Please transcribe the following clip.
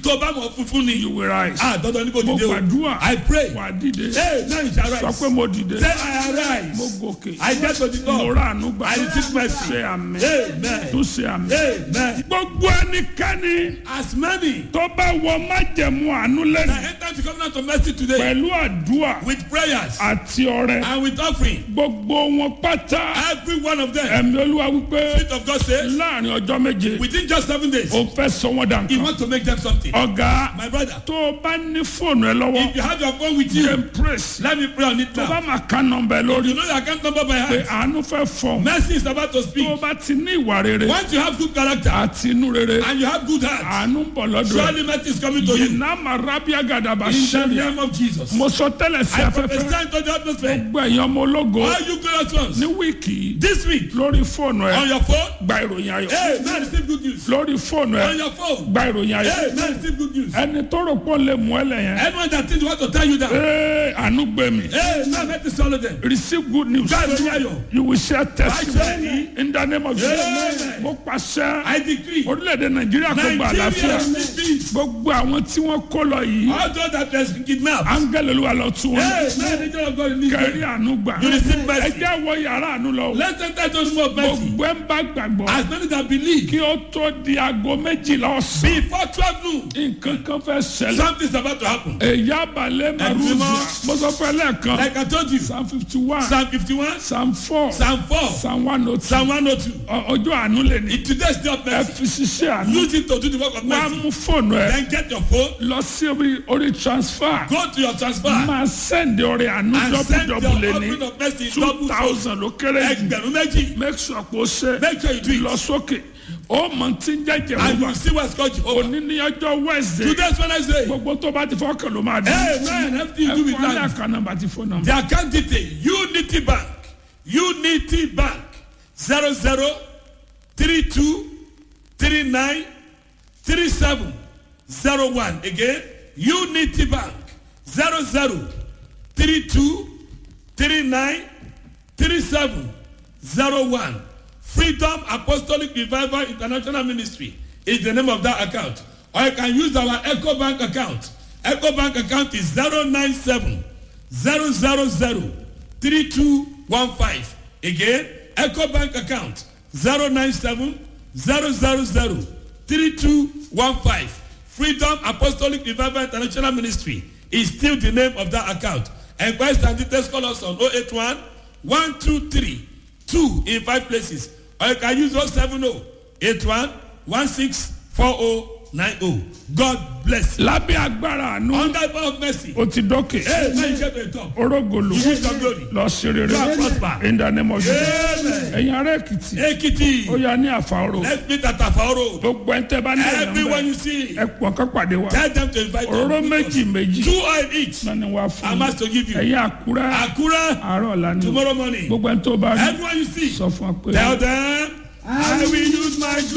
tó bá mọ̀ funfun ni. you will rise. ah dandan ní kò mo dìde o. gbàdúrà I pray. wà á dìde hey now you shall sọ rise. pé mo dìde say I arise. mo gòkè I get to the mo top. rà àánú gbà I receive mercy. ṣe àmì Amen. tún ṣe àmì. amen. gbogbo ẹnikẹ́ni as many tó bá wọ májẹ̀mú àánú that lẹ́nu enter the covenant of mercy today pẹ̀lú àdúrà with prayers àti ọrẹ and with offering gbogbo wọn pátá every one of them ẹ̀mí olúwa wípé spirit of God says láàrin ọjọ́ méje within just seven days ó fẹ́ sọ wọ́n dà he nǹkan. wants to make them something. ọ̀gá my brother tó o bá ní fóònù ẹ lọ́wọ́ if you have your phone with you jẹ́ praise let me pray on it tó bá now. máa ká nọmba ẹ lórí you know your account number by pé heart. àánú fẹ́ fọ̀ mercy is about to tó o speak. bá ti ní ìwà rere once you have good character àti inú rere and you have good heart àánú ń bọ̀ lọ́dọ̀ ẹ̀ surely mercy is coming to you. iná màrábíà gàdàbà in the sẹ́ríà name of Jesus. mo sọ tẹ́lẹ̀ sí I afẹ́fẹ́ prophesy into the atmosphere. gbogbo ẹ̀yàn ọmọ ológo all you glorious ones ní wíìkì yìí this week lórí fóònù ẹ on your phone gba ìròyìn ayọ̀ hey man receive good news. lórí fóònù ẹ on your phone gba ìròyìn ayọ̀ hey man receive good news. ẹni tó rò pọ̀ lè mú ẹ lẹ́yìn anyone that think they want to tell you that ee àánú gbé mi hey man let me swallow them. receive good news gba ìròyìn ayọ̀. you will share testimony Amen. in the name of Jesus Amen. mo pàṣẹ I decree orílẹ̀-èdè nàìjíríà kó gba àlàáfíà Nigeria receive peace. gbogbo àwọn tí wọ́n kó lọ yìí all those that were kidnapped. áńgẹ́lì olúwa lọ tún wọn hey man the joy of God release kẹrí them. àánú gbà You receive mercy. ẹ jẹ́ wọ yàrá àánú lọ let's enter those more mercy. gbogbo ẹ̀ ń bá gbàgbọ́ as many that believe. kí ó tó di aago méjìlá ọ̀sán before twelve noon nǹkan kan fẹ́ ṣẹlẹ̀ something is about to happen. èyí abalẹ̀ màrúzì Ẹ̀dùnmọ́. mo sọ fẹ́ lẹ́ẹ̀kan like I told you psalm fifty one psalm fifty-one psalm four psalm four psalm one oh two psalm one oh two. ọjọ́ àánú lè ní in today's day of ẹ mercy fi ṣiṣẹ́ àánú use it to do the work of wá mercy. mú fóònù ẹ then get your phone lọ sí orí orí transfer go to your transfer máa send ọrẹ àánú and send your dọ́bùdọ́bù lè offering ní of mercy in two double fold. thousand ló kéré jù ẹgbẹ̀rún méjì make sure pé ó ṣe make sure you do lọ it sókè ó mọ tí ń jẹ́jẹ́ and you wọ́n will see what's called Jehovah. òní ní ọjọ́ wednesday today's Wednesday gbogbo tó bá ti fọ́kàn ló máa dé amen everything you do with ẹ̀kọ́ ní life. àká nọ́mbà ti fóònù nọ́mbà the account detail unity bank unity bank zero zero three two three nine three seven zero one again unity bank zero zero three two three nine three seven zero one freedom apostolic revival international ministry is the name of that account or you can use our eco bank account eco bank account is zero nine seven zero zero zero three two one five again eco bank account zero nine seven zero zero zero three two one five freedom apostolic revival international ministry is still the name of that account enquest and details call us on oh eight one one two three two in five places or you can use oh seven oh eight one one six four oh nine oh god bless you lábẹ́ agbára àánú under the power of mercy ó ti dókè hey man you get to the top orógolo you use your glory lọ sí rere You are prosper. in the name of Jesus amen ẹ̀yin ará èkìtì ekiti ó yà ní àfàrò let's meet at afao road gbogbo ẹ̀ ń tẹ́ bá ní ẹ̀yàn everyone bẹ́ẹ̀ you see ẹ pọ̀ ká pàdé wa tell them to invite òróró them méjì méjì two oil each náà ni wàá fún i'm mi asked to give you ẹ̀yin àkúrẹ́ akura àárọ̀ ọ̀la ni tomorrow morning gbogbo ẹ̀ ń tó bá rí everyone you see sọ fún wa pé tell them i will use my